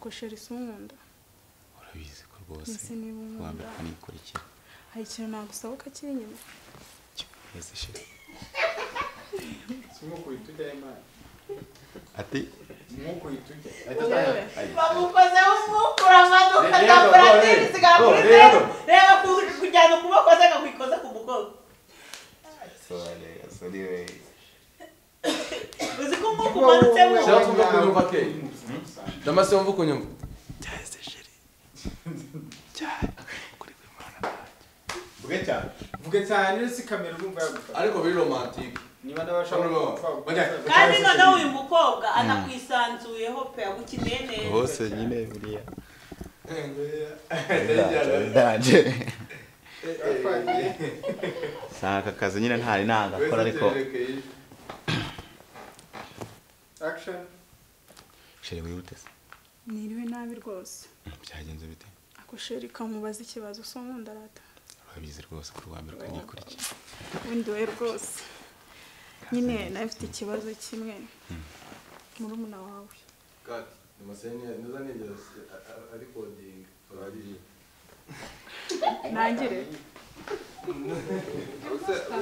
sheri si unkunda urabizi ko rwose mbese niba unkunda wambikwa nikurikira hari ikintu nagusaba ko kiri inyuma neza sheri simukubita ujya imana ati simukubita ujya Yewe. bamukozeho umwukura amaduka Rero, agakora rero, ntibisigara rero, kuri rero. zeru reba ku- kujyana ukuboko ze akakwikoza ku mugongo uzi ko umwuka umanutsemo Shaka kumva ko unyumva ke. damasi wumva ukunyumva cyahise sheri cyane kuri buri mwana vuge cyane vuge cyane rero si kamera urumva yagufata ariko biri romantike niba n'abashaka Urumva. Ujya. kandi noneho uyu mukobwa anakwisanzuyeho pe agukeneye neza hose nyine buriya ndanje nta aka kazi nyine ntari nagakora ariko action sheri wihute se niriwe nabi rwose byagenze bite ako sheri kamubaza ikibazo si unkunda rata urabizi rwose ko urwambikwa nikurikira ubundi we rwose nyine nawe ufite ikibazo kimwe murumuna wawe kati damascene niza nigeze arikodinga urabiriye ntangire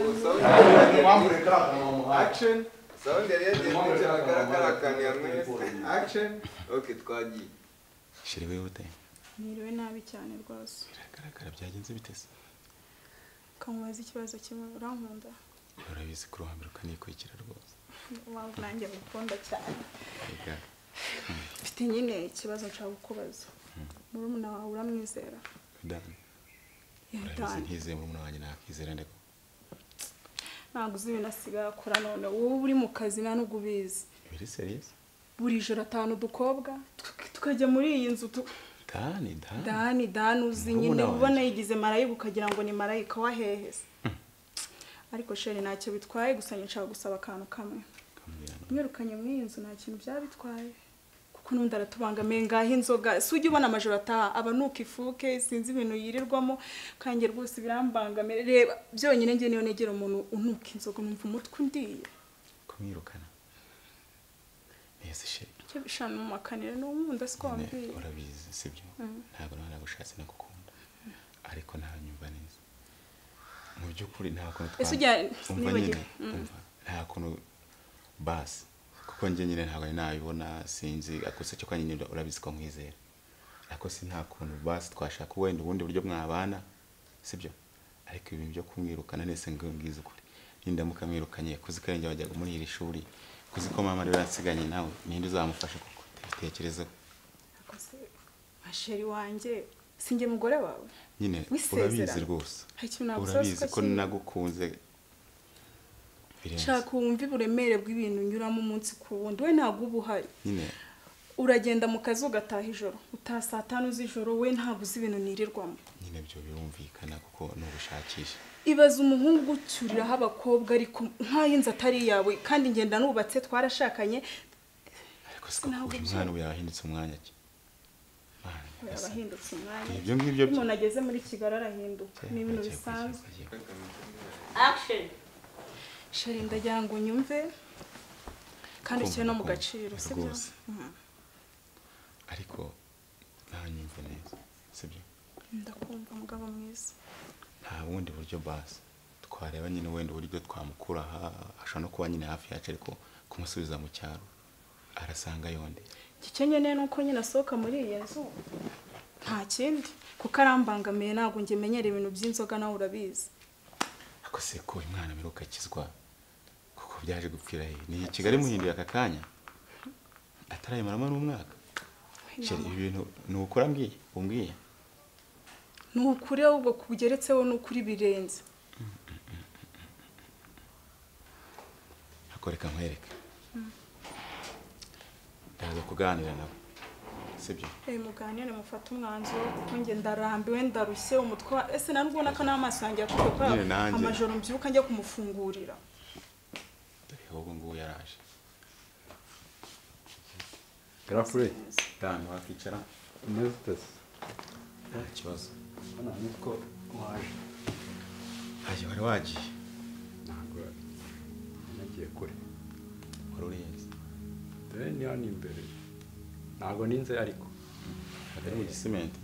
Action. action sawundi yari yagenze agaragara akantu yamwereka action ok twagiye sheri wihute niriwe nabi cyane rwose biragaragara byagenze bite se kamubaza ikibazo kimwe urankunda urabizi ko urwambikwa nikurikira rwose waba nanjye ngukunda cyane Ega. mfite nyine ikibazo nshaka kukubaza murumuna wawe uramwizera Dan, urabizi yatanye ntizeye murumuna wanjye nakwizera ndeko ntabwo uzi ibintu asigaye akora none wowe uri mu kazi nta n'ubwo ubizi biri seriye buri joro atanu udukobwa tuka- tukajya muri iyi nzu tu- dani dani dani dani uzi Murumuna nyine wanjye. ubona yigize marayika ukagira ngo ni marayika wahehese ariko sheri ntacyo bitwaye gusa nshaka gusaba akantu kamwe Kambwira no. mwirukanye muri iyi nzu nta kintu byabitwaye kuko n'undi aratubangamiye ngaho inzoga si ujya ubona amajoro ataha aba nuka ifuke sinzi ibintu yirirwamo kandi rwose birambangamiye reba byonyine njye niyo negera umuntu unuka inzoga numva umutwe undiye kumwirukana neza sheri icyo bishana mu makaniro ni umundi si ko Ne, wambwiye urabizi sibyo Mm. ntabwo nagushatse nagukunda ariko ntanyumva neza mu by'ukuri nta kuntu ese twa- ujya umva nibagiwe nyine umva nta kuntu basi kuko njye nyine ntabwo nari nabibona sinzi ariko se cyo kandi nyine urabizi ko nkwizera ariko si nta kuntu basi twashaka wenda ubundi buryo mwabana sibyo ariko ibintu byo kumwirukana nese ngo mbwize ukuri nindamuka mwirukanye kuzi ko yajya wajyaga muri iri shuri kuzi ko mama rero yansiganye nawe ninde uzamufasha kuko bitekerezeho akoze masheri wanjye sinjye mugore wawe nyine Wisezera. urabizi rwose hari ikintu nagusaba si urabizi ko ko kimwe. nagukunze birenze shaka wumve uburemere bw'ibintu unyuramo umunsi ku wundi we ntabwo uba uhari nyine uragenda mu kazi ugataha ijoro utaha saa tanu z'ijoro we ntabwo uzi ibintu nirirwamo nyine byo birumvikana kuko n'ugushakisha ibaza umuhungu ucyuriraho abakobwa ariko nk'ay'inzu atari iyawe kandi ngenda nubatse twarashakanye ariko siko Ntabwo uyu byo- mwana ubu yabahindutse umwanya ki Mana nyagasani. abahindutse umwanya ibyo ngibyo iyo byo umuntu ageze muri kigali arahinduka ni ibintu Agiye kurya, bisanzwe agiye kurya. action sheri ndagira ngo unyumve kandi Kumva, ushyire no mu kumva. gaciro sibyo Rwose. ariko ntanyumve neza sibyo ndakumva mugabo mwiza nta bundi buryo basi twareba nyine wenda uburyo twamukura aha ashobora no kuba nyine hafi yacu ariko kumusubiza mu cyaro arasanga yonde icyo nkeneye ni uko nyine asohoka muri iyi nzu nta kindi kuko arambangamiye ntabwo njye menyera ibintu by'inzoga nawe urabizi ako se ko umwana mperuka akizwa kuko byaje gupfira he ni i kigali muhinduye aka kanya atarayimaramo n'umwaka sheri ibi bintu ni ukuri ambwiye umbwiye ni ukuri ahubwo kugeretseho ni ukuri birenze ako reka nkwereke ndaza kuganira nawe sibyo reba muganire mufate umwanzuro kuko njye ndarambiwe ndarushye umutwe wa- ese nari ubona ko n'amaso yanjye yakuwe kwa Nyine nanjye. amajoro mbyuka njya kumufungurira dore ahubwo ngubu yaraje garafure dani wakicara umeze utese nta kibazo hano nitwo waje ntacyo wari wagiye ntabwo nagiye kure wari urenze dore ni hano imbere ntabwo ninze ariko akajya mu gisimenti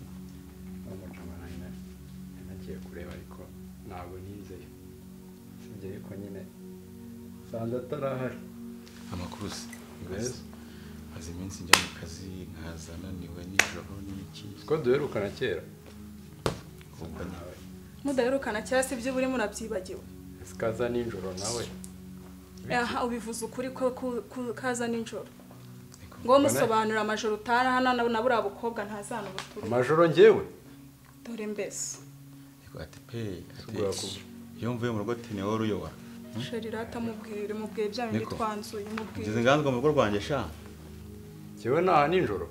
n'umujama nawe na- nari nagiye kureba ariko ntabwo nizeye usibye yuko nyine sanze atarahari amakurusi Yes. maze iminsi njya mu kazi nkaza naniwe nijoro n'iki ko duherukana kera ubwo nyine mudaherukana cyangwa se ibyo urimo urabyibagiwe sikaza nijoro nawe aha ubivuze ukuri ko ku- ku- kaza nijoro ngo musobanura amajoro utara hano na na buriya bukobwa ntazana ubuturu amajoro njyewe dore mbese Ariko ati pe ati Tugura ku- iyo mvuye mu rugo tini wowe uruyoba sherira mubwire mubwiye bya bindi Niko. twanzuye ngeze mubwire nganzwa mu rugo rwanjye sha njyewe ntaha nijoro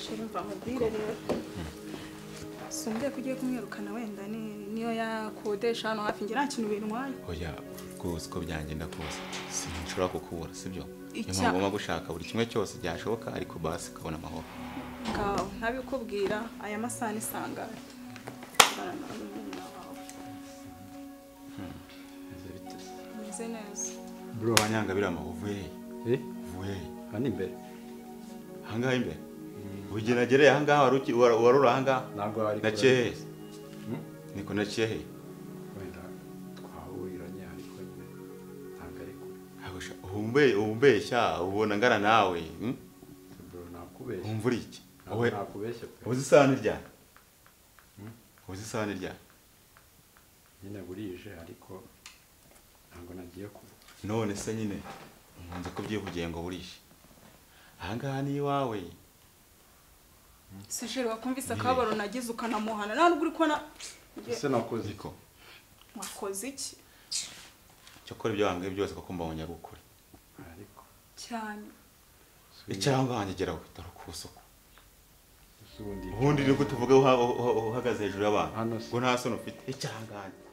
sherira mva mubwire rero sumbye ko ugiye kumwirukana wenda ni- niyo yakodesha hano hafi njye nta kintu bintwaye oya rwose uko byanjye ndakuzi sinshobora kukubura sibyo niyo Icya- mpamvu ngomba gushaka buri kimwe cyose byashoboka ariko basi ukabona amahoro ngawe ntabikubwira aya masaha ni sangare meze neza bro abanyanga birama uvuye eh uvuye hano imbere ahangaha imbere ubigeragereye ahangaha wari uki- wara- warura ahangaha ntabwo hari nakehe Hmm? niko nakehe wenda twahuriranye ariko nyine ntabwo ari kure uhumbeshya ubona ngana nawe hmm? bro nakubeshya wumva uri iki ntabwo Wowe- nakubeshya pe uzi isahani ryari uzi isahani ryari nyine burije ariko ntabwo nagiye kuba none se nyine nkunze kubyivugiye ngo burishe ahangaha ni iwawe se sherira wakumvise akabaro nagize ukanamuhana nta nubwo uri kubona Njye- ese nakoze iki niko wakoze iki cyokora ibyo wambwiye byose kuko mbabonye ari ukuri ariko cyane icyangwa wanjye geraho dore ukusuku ubundi ubundi ni uko tuvuga uha- uha- uhagaze hejuru y'abantu Hano se. ngo nta soni ufite icyangange